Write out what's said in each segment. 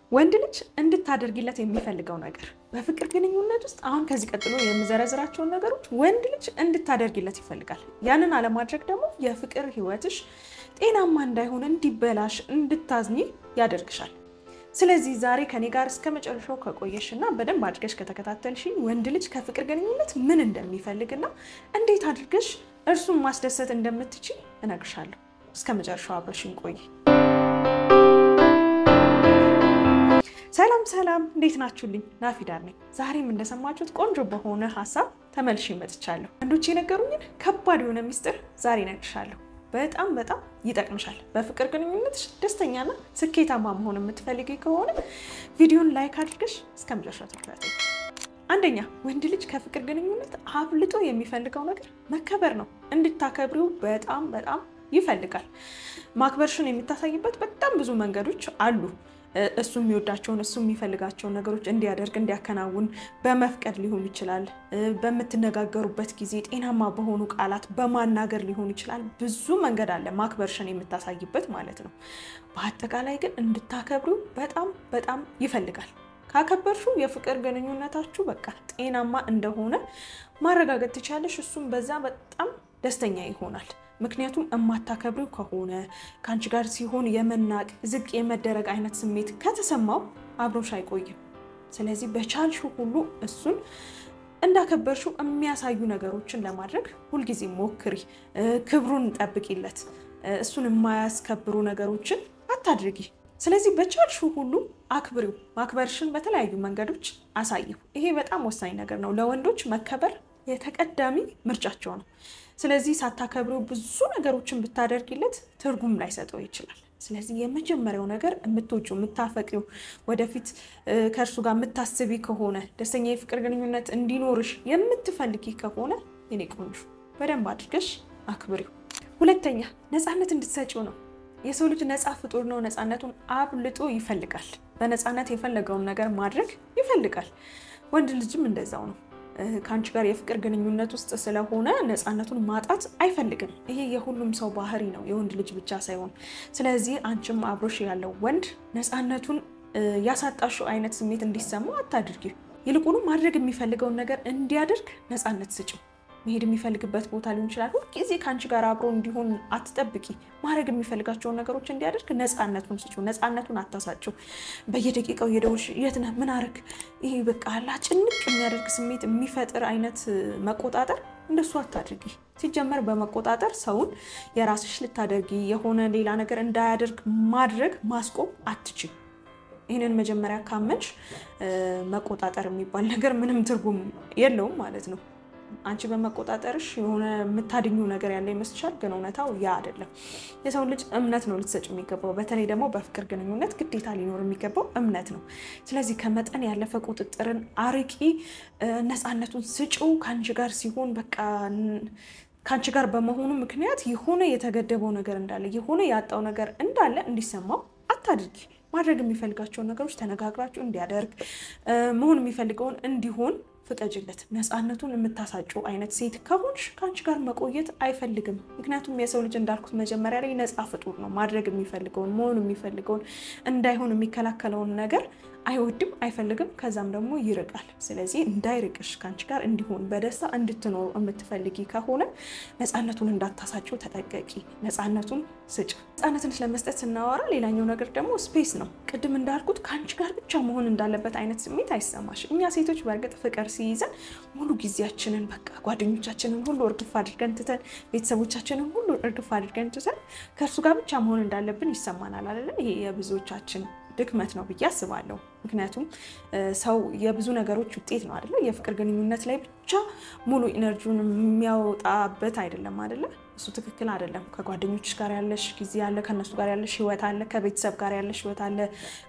ወንድ ልጅ እንድታደርጊለት የሚፈልገው ነገር በፍቅር ግንኙነት ውስጥ አሁን ከዚህ ቀጥሎ የምዘረዝራቸውን ነገሮች ወንድ ልጅ እንድታደርጊለት ይፈልጋል። ያንን አለማድረግ ደግሞ የፍቅር ሕይወትሽ ጤናማ እንዳይሆን፣ እንዲበላሽ፣ እንድታዝኒ ያደርግሻል። ስለዚህ ዛሬ ከኔ ጋር እስከ መጨረሻው ከቆየሽ እና በደንብ አድርገሽ ከተከታተልሽኝ ወንድ ልጅ ከፍቅር ግንኙነት ምን እንደሚፈልግና እንዴት አድርገሽ እርሱን ማስደሰት እንደምትችል እነግርሻለሁ። እስከ መጨረሻው አብረሽኝ ቆይ። ሰላም ሰላም፣ እንዴት ናችሁልኝ? ናፊዳር ነኝ። ዛሬም እንደሰማችሁት ቆንጆ በሆነ ሀሳብ ተመልሼ መጥቻለሁ። ወንዶች የነገሩኝን ከባድ የሆነ ሚስጥር ዛሬ እነግርሻለሁ። በጣም በጣም ይጠቅምሻል። በፍቅር ግንኙነትሽ ደስተኛና ስኬታማ መሆን የምትፈልጊ ከሆነ ቪዲዮን ላይክ አድርገሽ እስከ መጨረሻ ተከታተይ። አንደኛ ወንድ ልጅ ከፍቅር ግንኙነት አብልጦ የሚፈልገው ነገር መከበር ነው። እንድታከብሪው በጣም በጣም ይፈልጋል። ማክበርሽን የምታሳይበት በጣም ብዙ መንገዶች አሉ። እሱ የሚወዳቸውን እሱ የሚፈልጋቸውን ነገሮች እንዲያደርግ እንዲያከናውን በመፍቀድ ሊሆን ይችላል። በምትነጋገሩበት ጊዜ ጤናማ በሆኑ ቃላት በማናገር ሊሆን ይችላል። ብዙ መንገድ አለ ማክበርሽን የምታሳይበት ማለት ነው። በአጠቃላይ ግን እንድታከብሪው በጣም በጣም ይፈልጋል። ካከበርሽው የፍቅር ግንኙነታችሁ በቃ ጤናማ እንደሆነ ማረጋገጥ ትችላለሽ። እሱም በዛ በጣም ደስተኛ ይሆናል። ምክንያቱም እማታከብሪው ከሆነ ከአንቺ ጋር ሲሆን የመናቅ ዝቅ የመደረግ አይነት ስሜት ከተሰማው አብሮሽ አይቆይም። ስለዚህ በቻልሽው ሁሉ እሱን እንዳከበርሽው የሚያሳዩ ነገሮችን ለማድረግ ሁልጊዜ ሞክሪ። ክብሩን ጠብቂለት። እሱን የማያስከብሩ ነገሮችን አታድርጊ። ስለዚህ በቻልሽው ሁሉ አክብሪው። ማክበርሽን በተለያዩ መንገዶች አሳይው። ይሄ በጣም ወሳኝ ነገር ነው። ለወንዶች መከበር የተቀዳሚ ምርጫቸው ነው። ስለዚህ ሳታከብሪው ብዙ ነገሮችን ብታደርጊለት ትርጉም ላይሰጠው ይችላል። ስለዚህ የመጀመሪያው ነገር የምትወጪው የምታፈቅሪው፣ ወደፊት ከእርሱ ጋር የምታስቢ ከሆነ ደስተኛ የፍቅር ግንኙነት እንዲኖርሽ የምትፈልጊ ከሆነ የኔ ቆንጆ በደንብ አድርገሽ አክብሪው። ሁለተኛ ነፃነት እንድትሰጪው ነው። የሰው ልጅ ነፃ ፍጡር ነው። ነፃነቱን አብልጦ ይፈልጋል። በነፃነት የፈለገውን ነገር ማድረግ ይፈልጋል። ወንድ ልጅም እንደዛው ነው። ከአንቺ ጋር የፍቅር ግንኙነት ውስጥ ስለሆነ ነፃነቱን ማጣት አይፈልግም። ይሄ የሁሉም ሰው ባህሪ ነው፣ የወንድ ልጅ ብቻ ሳይሆን። ስለዚህ አንቺም አብሮሽ ያለው ወንድ ነፃነቱን ያሳጣሽው አይነት ስሜት እንዲሰማው አታድርጊ። ይልቁኑ ማድረግ የሚፈልገውን ነገር እንዲያደርግ ነፃነት ስጭው። መሄድ የሚፈልግበት ቦታ ሊሆን ይችላል። ሁልጊዜ ከአንቺ ጋር አብሮ እንዲሆን አትጠብቂ። ማድረግ የሚፈልጋቸውን ነገሮች እንዲያደርግ ነፃነቱን ስጪው። ነፃነቱን አታሳጭው። በየደቂቃው የደውልሽ የት ነህ ምን አረግ፣ ይሄ በቃ ጭንቅ የሚያደርግ ስሜት የሚፈጥር አይነት መቆጣጠር እንደሱ አታድርጊ። ሲጀመር በመቆጣጠር ሰውን የራስሽ ልታደርጊ የሆነ ሌላ ነገር እንዳያደርግ ማድረግ ማስቆም አትችል። ይህንን መጀመሪያ ካመንሽ መቆጣጠር የሚባል ነገር ምንም ትርጉም የለውም ማለት ነው። አንቺ በመቆጣጠርሽ የሆነ የምታድኙ ነገር ያለ ይመስልሻል፣ ግን እውነታው ያ አይደለም። የሰው ልጅ እምነት ነው ልትሰጭ የሚገባው። በተለይ ደግሞ በፍቅር ግንኙነት ግዴታ ሊኖር የሚገባው እምነት ነው። ስለዚህ ከመጠን ያለፈ ቁጥጥርን አርቂ፣ ነፃነቱን ስጪው። ከአንቺ ጋር ሲሆን በቃ ከአንቺ ጋር በመሆኑ ምክንያት የሆነ የተገደበው ነገር እንዳለ የሆነ ያጣው ነገር እንዳለ እንዲሰማው አታድርጊ። ማድረግ የሚፈልጋቸውን ነገሮች ተነጋግራችሁ እንዲያደርግ መሆን የሚፈልገውን እንዲሆን ፍቀጅለት። ነፃነቱን የምታሳጭው አይነት ሴት ከሆንሽ ከአንቺ ጋር መቆየት አይፈልግም። ምክንያቱም የሰው ልጅ እንዳልኩት መጀመሪያ ላይ ነፃ ፍጡር ነው። ማድረግ የሚፈልገውን መሆን የሚፈልገውን እንዳይሆን የሚከላከለውን ነገር አይወድም፣ አይፈልግም። ከዛም ደግሞ ይርቃል። ስለዚህ እንዳይርቅሽ ከአንቺ ጋር እንዲሆን በደስታ እንድትኖሩ የምትፈልጊ ከሆነ ነፃነቱን እንዳታሳጭው ተጠቀቂ። ነፃነቱን ስጭ። ነፃነትን ስለመስጠት ስናወራ ሌላኛው ነገር ደግሞ ስፔስ ነው። ቅድም እንዳልኩት ከአንቺ ጋር ብቻ መሆን እንዳለበት አይነት ስሜት አይሰማሽ። እኛ ሴቶች በእርግጥ ፍቅር ሲይዘን ሙሉ ጊዜያችንን በቃ ጓደኞቻችንን ሁሉ እርግፍ አድርገን ትተን ቤተሰቦቻችንን ሁሉ እርግፍ አድርገን ትተን ከእርሱ ጋር ብቻ መሆን እንዳለብን ይሰማናል አይደለ? ይሄ የብዙዎቻችን ድክመት ነው ብዬ አስባለሁ። ምክንያቱም ሰው የብዙ ነገሮች ውጤት ነው አይደለ? የፍቅር ግንኙነት ላይ ብቻ ሙሉ ኢነርጂውን የሚያወጣበት አይደለም አይደለ? እሱ ትክክል አይደለም። ከጓደኞች ጋር ያለሽ ጊዜ አለ፣ ከእነሱ ጋር ያለሽ ህይወት አለ፣ ከቤተሰብ ጋር ያለሽ ህይወት አለ፣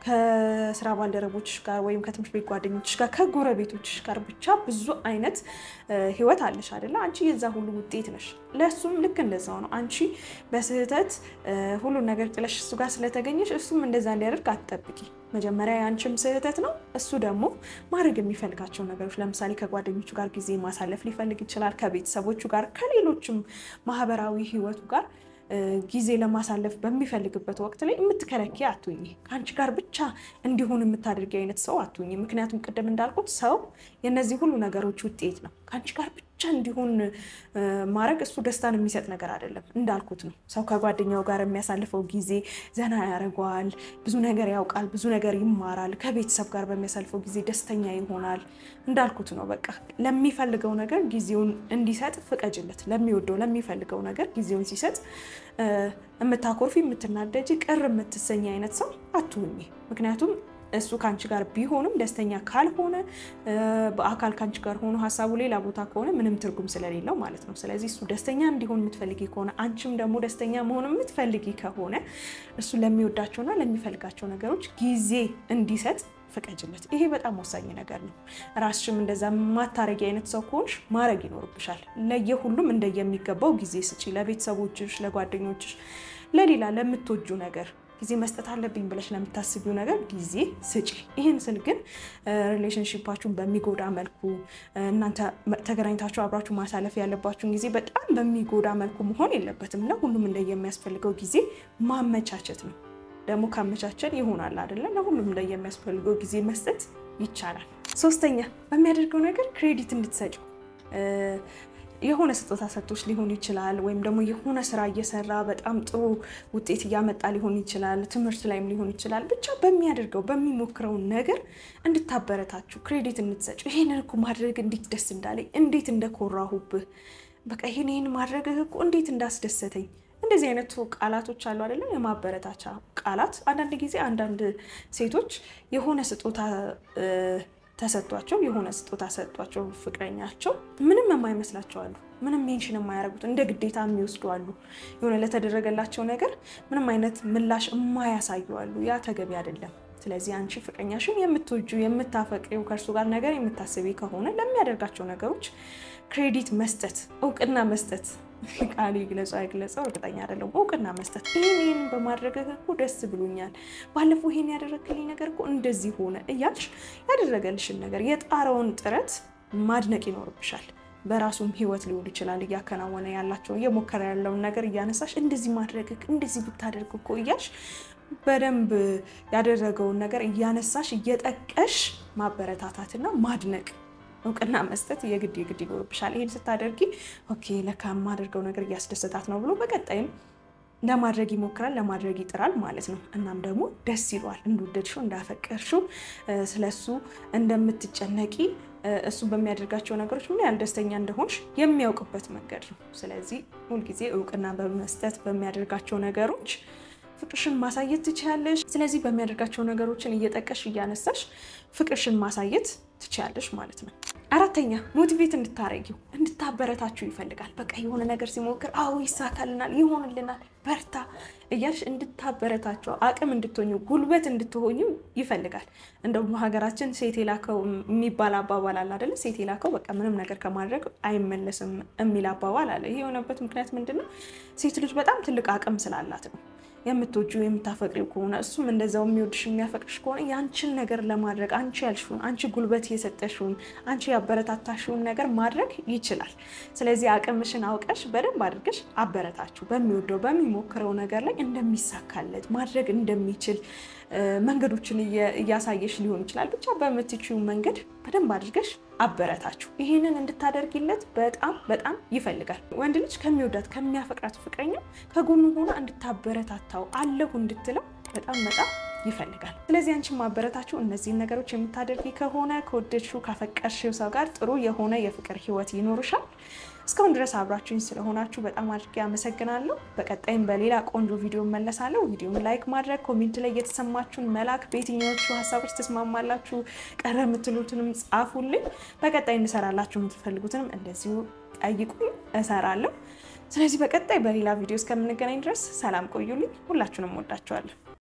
ከስራ ባልደረቦች ጋር ወይም ከትምህርት ቤት ጓደኞች ጋር፣ ከጎረቤቶች ጋር ብቻ ብዙ አይነት ህይወት አለሽ አይደለ? አንቺ የዛ ሁሉ ውጤት ነሽ። ለእሱም ልክ እንደዛው ነው። አንቺ በስህተት ሁሉን ነገር ጥለሽ እሱ ጋር ስለተገኘሽ እሱም እንደዛ እንዲያደርግ አትጠብቂ። መጀመሪያ የአንቺም ስህተት ነው። እሱ ደግሞ ማድረግ የሚፈልጋቸው ነገሮች ለምሳሌ ከጓደኞቹ ጋር ጊዜ ማሳለፍ ሊፈልግ ይችላል። ከቤተሰቦቹ ጋር፣ ከሌሎችም ማህበራዊ ህይወቱ ጋር ጊዜ ለማሳለፍ በሚፈልግበት ወቅት ላይ የምትከለኪ አትሁኝ። ከአንቺ ጋር ብቻ እንዲሆን የምታደርጊ አይነት ሰው አትሁኝ። ምክንያቱም ቅድም እንዳልኩት ሰው የእነዚህ ሁሉ ነገሮች ውጤት ነው። ከአንቺ ጋር ብቻ እንዲሆን ማድረግ እሱ ደስታን የሚሰጥ ነገር አይደለም። እንዳልኩት ነው። ሰው ከጓደኛው ጋር የሚያሳልፈው ጊዜ ዘና ያደርገዋል፣ ብዙ ነገር ያውቃል፣ ብዙ ነገር ይማራል። ከቤተሰብ ጋር በሚያሳልፈው ጊዜ ደስተኛ ይሆናል። እንዳልኩት ነው። በቃ ለሚፈልገው ነገር ጊዜውን እንዲሰጥ ፍቀጅለት። ለሚወደው ለሚፈልገው ነገር ጊዜውን ሲሰጥ የምታኮርፊ፣ የምትናደጂ፣ ቅር የምትሰኝ አይነት ሰው አትሁኝ። ምክንያቱም እሱ ከአንቺ ጋር ቢሆንም ደስተኛ ካልሆነ በአካል ከአንቺ ጋር ሆኖ ሀሳቡ ሌላ ቦታ ከሆነ ምንም ትርጉም ስለሌለው ማለት ነው። ስለዚህ እሱ ደስተኛ እንዲሆን የምትፈልጊ ከሆነ አንቺም ደግሞ ደስተኛ መሆን የምትፈልጊ ከሆነ እሱ ለሚወዳቸውና ለሚፈልጋቸው ነገሮች ጊዜ እንዲሰጥ ፍቀጅለት። ይሄ በጣም ወሳኝ ነገር ነው። ራስሽም እንደዛ ማታረጊ አይነት ሰው ከሆንሽ ማድረግ ይኖርብሻል። ለየሁሉም እንደየሚገባው ጊዜ ስጪ። ለቤተሰቦችሽ፣ ለጓደኞችሽ፣ ለሌላ ለምትወጁ ነገር ጊዜ መስጠት አለብኝ ብለሽ ለምታስቢው ነገር ጊዜ ስጪ። ይህን ስል ግን ሪሌሽንሽፓችሁን በሚጎዳ መልኩ እናንተ ተገናኝታችሁ አብራችሁ ማሳለፍ ያለባችሁን ጊዜ በጣም በሚጎዳ መልኩ መሆን የለበትም። ለሁሉም እንደየሚያስፈልገው ጊዜ ማመቻቸት ነው። ደግሞ ካመቻቸን ይሆናል አይደለም። ለሁሉም እንደየሚያስፈልገው ጊዜ መስጠት ይቻላል። ሶስተኛ በሚያደርገው ነገር ክሬዲት እንድትሰጪው የሆነ ስጦታ ሰጥቶች ሊሆን ይችላል። ወይም ደግሞ የሆነ ስራ እየሰራ በጣም ጥሩ ውጤት እያመጣ ሊሆን ይችላል። ትምህርት ላይም ሊሆን ይችላል። ብቻ በሚያደርገው በሚሞክረው ነገር እንድታበረታችሁ ክሬዲት እንድትሰጩ። ይሄንን እኮ ማድረግ እንዴት ደስ እንዳለኝ፣ እንዴት እንደኮራሁብህ፣ በቃ ይሄን ይሄን ማድረግ እኮ እንዴት እንዳስደሰተኝ እንደዚህ አይነቱ ቃላቶች አሉ አይደለም? የማበረታቻ ቃላት። አንዳንድ ጊዜ አንዳንድ ሴቶች የሆነ ስጦታ ተሰጥቷቸው የሆነ ስጦታ ሰጧቸው ፍቅረኛቸው ምንም የማይመስላቸው አሉ። ምንም ሜንሽን የማያደርጉት እንደ ግዴታ የሚወስዱ አሉ። የሆነ ለተደረገላቸው ነገር ምንም አይነት ምላሽ የማያሳዩ አሉ። ያ ተገቢ አይደለም። ስለዚህ አንቺ ፍቅረኛሽን የምትወጁ የምታፈቅሪው ከእርሱ ጋር ነገር የምታስቢ ከሆነ ለሚያደርጋቸው ነገሮች ክሬዲት መስጠት፣ እውቅና መስጠት ቃሉ ይግለጸው አይግለጸው እርግጠኛ አይደለም። እውቅና መስጠት ይህን ይህን በማድረግ እኮ ደስ ብሎኛል፣ ባለፈው ይሄን ያደረግልኝ ነገር እኮ እንደዚህ ሆነ እያልሽ ያደረገልሽን ነገር የጣረውን ጥረት ማድነቅ ይኖርብሻል። በራሱም ህይወት ሊሆን ይችላል እያከናወነ ያላቸው እየሞከረ ያለውን ነገር እያነሳሽ እንደዚህ ማድረግ እንደዚህ ብታደርግ እኮ እያልሽ በደንብ ያደረገውን ነገር እያነሳሽ እየጠቀሽ ማበረታታትና ማድነቅ እውቅና መስጠት የግድ የግድ ይኖርብሻል። ይህን ስታደርጊ ኦኬ ለካ የማደርገው ነገር እያስደሰታት ነው ብሎ በቀጣይም ለማድረግ ይሞክራል፣ ለማድረግ ይጥራል ማለት ነው። እናም ደግሞ ደስ ይሏል። እንደወደድሽው እንዳፈቀርሽው ስለሱ እንደምትጨነቂ እሱ በሚያደርጋቸው ነገሮች ምን ያህል ደስተኛ እንደሆንሽ የሚያውቅበት መንገድ ነው። ስለዚህ ሁልጊዜ እውቅና በመስጠት በሚያደርጋቸው ነገሮች ፍቅርሽን ማሳየት ትችያለሽ። ስለዚህ በሚያደርጋቸው ነገሮችን እየጠቀሽ እያነሳሽ ፍቅርሽን ማሳየት ትችያለሽ ማለት ነው። አራተኛ ሞቲቬት እንድታረጊው እንድታበረታችሁ ይፈልጋል። በቃ የሆነ ነገር ሲሞክር አዎ ይሳካልናል፣ ይሆንልናል፣ በርታ እያልሽ እንድታበረታቸው አቅም እንድትሆኙ ጉልበት እንድትሆኙ ይፈልጋል። እንደውም በሀገራችን ሴት የላከው የሚባል አባባል አለ አይደለ? ሴት የላከው በቃ ምንም ነገር ከማድረግ አይመለስም የሚል አባባል አለ። ይህ የሆነበት ምክንያት ምንድን ነው? ሴት ልጅ በጣም ትልቅ አቅም ስላላት ነው። የምትወጁ የምታፈቅሪው ከሆነ እሱም እንደዛው የሚወድሽ የሚያፈቅርሽ ከሆነ ያንቺን ነገር ለማድረግ አንቺ ያልሽውን አንቺ ጉልበት የሰጠሽውን አንቺ ያበረታታሽውን ነገር ማድረግ ይችላል። ስለዚህ አቅምሽን አውቀሽ በደንብ አድርገሽ አበረታችሁ። በሚወደው በሚሞክረው ነገር ላይ እንደሚሳካለት ማድረግ እንደሚችል መንገዶችን እያሳየሽ ሊሆን ይችላል። ብቻ በምትችይው መንገድ በደንብ አድርገሽ አበረታችሁ። ይህንን እንድታደርጊለት በጣም በጣም ይፈልጋል። ወንድ ልጅ ከሚወዳት ከሚያፈቅራት ፍቅረኛው ከጎኑ ሆና እንድታበረታታው አለሁ እንድትለው በጣም በጣም ይፈልጋል። ስለዚህ አንቺን ማበረታችሁ እነዚህን ነገሮች የምታደርጊ ከሆነ ከወደድሽው ካፈቀርሽው ሰው ጋር ጥሩ የሆነ የፍቅር ህይወት ይኖርሻል። እስካሁን ድረስ አብራችሁኝ ስለሆናችሁ በጣም አድርጌ አመሰግናለሁ። በቀጣይም በሌላ ቆንጆ ቪዲዮ መለሳለሁ። ቪዲዮን ላይክ ማድረግ፣ ኮሜንት ላይ የተሰማችሁን መላክ፣ በየትኛዎቹ ሀሳቦች ተስማማላችሁ ቀረ የምትሉትንም ጻፉልኝ። በቀጣይ እንሰራላችሁ የምትፈልጉትንም እንደዚሁ ጠይቁኝ፣ እሰራለሁ። ስለዚህ በቀጣይ በሌላ ቪዲዮ እስከምንገናኝ ድረስ ሰላም ቆዩልኝ። ሁላችሁንም ወዳችኋለሁ።